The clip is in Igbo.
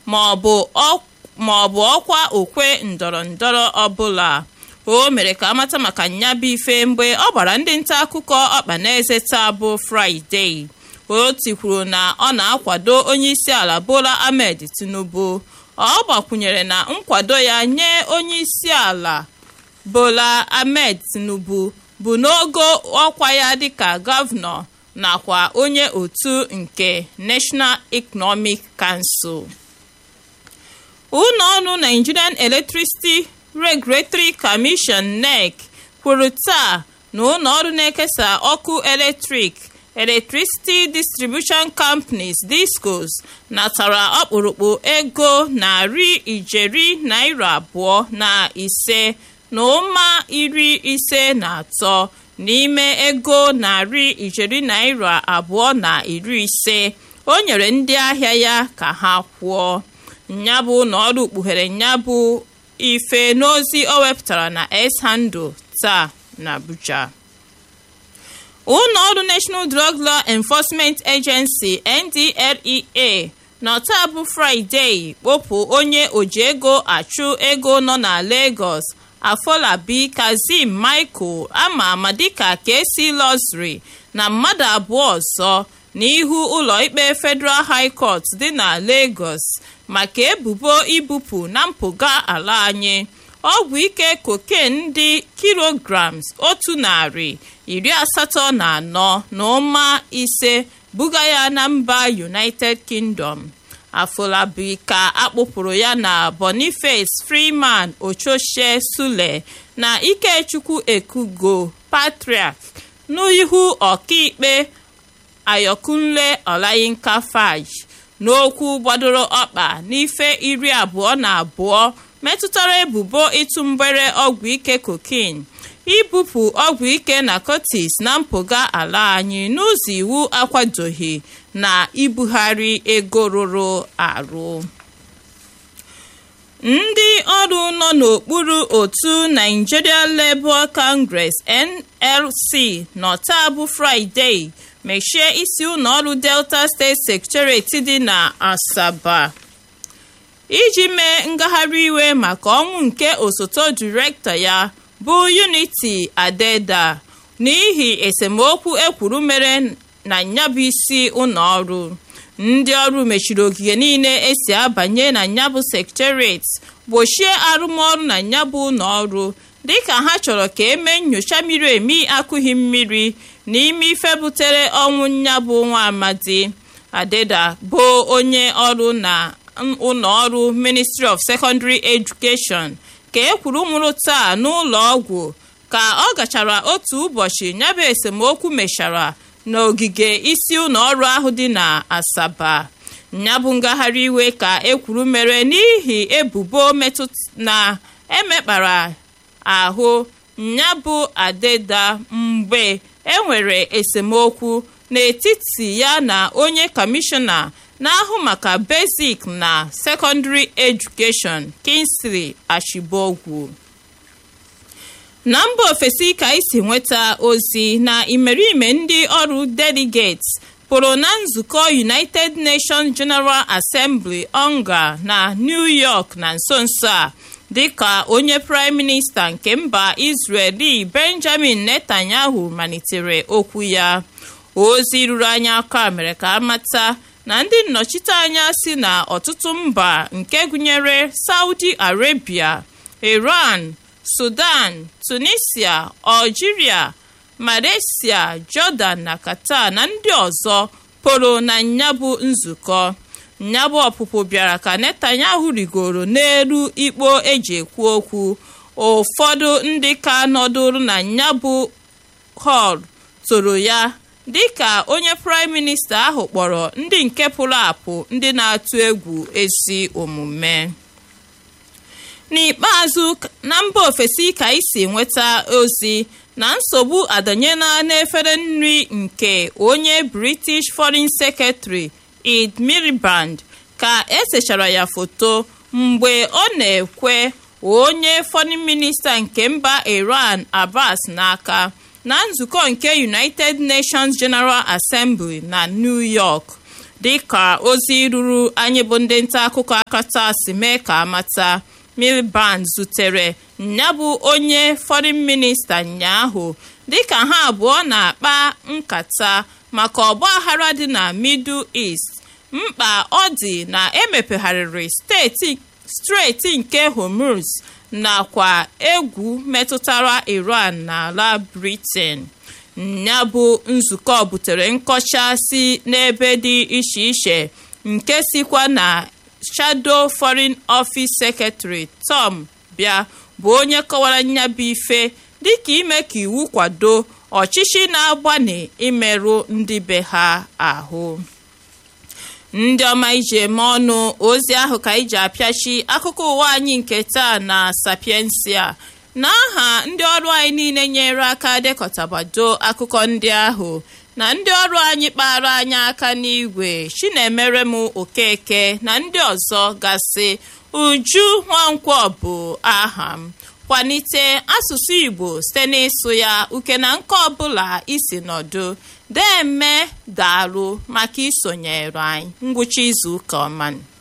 maọbụ ọkwa okwe ndọrọ ndọrọ ọbụla o mere ka amata maka nyabụ ife mgbe ọ gbara ndị nta akụkọ ọkpa n'eze taa bụ fraịde o tikwuru na ọ na-akwado onyeisi ala bola ahmed tinubu ọ gbakwunyere na nkwado ya nye onyeisi ala bola ahmed tinubu bụ n'ogo ọkwa ya dịka gọvanọ nakwa onye otu nke national economic council ụlọọrụ nigerian electricity regulatory commission nec kwuru taa na ụlọọrụ na-ekesa ọkụ eletrik electricity distribution companies discos natara ọkpụrụkpụ ego narị ijeri naira abụọ na ise na ụma iri ise na atọ n'ime ego narị ijeri naira abụọ na iri ise o nyere ndị ahịa ya ka ha kwụọ nyabụ na ọrụ kpughere nyabụ ife n'ozi o wepụtara na s-handle taa na abuja ụlọọrụ national drug law enforcement agency ndlea n'ọta bụ fraịde kpopụ onye oji ego achụ ego nọ na lagos afolabi kazim michael ama ama dịka kesi lọsri na mmadụ abụọ ọzọ n'ihu ụlọikpe federal high court dị na lagos maka ebubo ibupụ na mpụga ala anyị ọgwụ ike cocaine dị kilograms otu narị iri asatọ na anọ na ụma ise buga ya na mba united kingdom afolabi ka akpụpụrụ ya na boniface freeman ochoche sule na ikechukwu ekugo patriarch n'ihu ọkaikpe ayokunle olayinka faj n'okwu gbadoro ọkpa n'ife iri abụọ na abụọ metụtara ebubo ịtụ mgbere ọgwụ ike cocaine ibupụ ọgwụ ike narcotics na mpụga ala anyị n'ụzọ iwu akwadoghị na ibugharị ego rụrụ arụ ndị ọrụ nọ n'okpuru otu Nigeria Labour Congress NLC nọta bụ Friday mechie isi ụlọọrụ Delta State Secretariat dị na Asaba iji mee ngagharị iwe maka ọnwụ nke osote direktọ ya bụ Unity Adeda n'ihi esemokwu ekwuru mere na nyabụ isi ụlọọrụ ndị ọrụ mechiri ogige niile esi abanye na nyabụ sekretariat gbochie arụmọrụ na nyabụ ụlọọrụ dịka ha chọrọ ka emee nyocha miri emi akụghị mmiri n'ime ife butere ọnwụ nyabụ nwa amadi adeda bụ onye ọrụ na ụlọọrụ ministry of secondary education ka e kwuru nwụrụ taa n'ụlọ ọgwụ ka ọ gachara otu ụbọchị nyabụ esemokwu mechara n'ogige isi ụlọọrụ ahụ dị na asaba nyabụ ngagharị iwe ka ekwuru mere n'ihi ebubo na emekpara ahụ nyabụ adeda mgbe enwere esemokwu n'etiti ya na onye kọmishọna na-ahụ maka basic na secondary education Kingsley Ashibogwu na mba ofesi ka isi nweta ozi na imerime ndị ọrụ delegates pụrụ na nzukọ United Nations General Assembly onga na New York na nso nso a dịka onye prime minista nke mba Israeli Benjamin Netanyahu malitere okwu ya ozi ruru anya aka mere ka amata na ndị nnọchiteanya si na ọtụtụ mba nke gụnyere Saudi Arabia Iran Sudan Tunisia Algeria Malaysia Jordan na Qatar na ndị ọzọ pụrụ na nyabụ nzukọ nyabụ ọpụpụ bịara ka Netanyahu rigoro n'elu ikpo eji ekwu okwu ụfọdụ ndị ka nọdụrụ na nyabụ hall toro ya dịka onye praịm minista ahụ kpọrọ ndị nke pụrụ apụ ndị na-atụ egwu ezi omume n'ikpeazụ na mba ofesi ka isi nweta ozi na nsogbu adanyela n'efere nri nke onye british foreign secretary ed miliband ka esechara ya foto mgbe ọ na-ekwe onye foreign minista nke mba iran abbas n'aka na nzukọ nke united nations general assembly na new york dịka ozi ruru anyị bụ ndị nta akụkọ akata si mee ka amata miliband zutere ya bụ onye foreign minista nyaahụ dịka ha abụọ na-akpa nkata maka ọgbaghara dị na middle east mkpa ọ dị na emepegharịrị steeti steeti nke hormuz nakwa egwu metụtara iran n'ala britain ya bụ nzukọ butere nkọcha si n'ebe dị iche iche nke sikwa na shadow foreign office secretary tom bịa bụ onye kọwara nyabụ ife dịka ime ka iwu kwado ọchịchị na-agbani imerụ ndị be ha ahụ ndị ọma iji eme ọnụ ozi ahụ ka iji apịachi akụkọ ụwa anyị nke taa na sapiensia n'aha ndị ọrụ anyị niile nyere aka dekọtabado akụkọ ndị ahụ na ndị ọrụ anyị kpara anyị aka n'igwe chinemere m okeke na ndị ọzọ gasị uju nwankwọ bụ aha m kwalite asụsụ igbo site n'ịsụ ya uke na nke ọbụla isi nọdụ deme daalụ maka isonyere anyị ngwụcha izu ụka ọma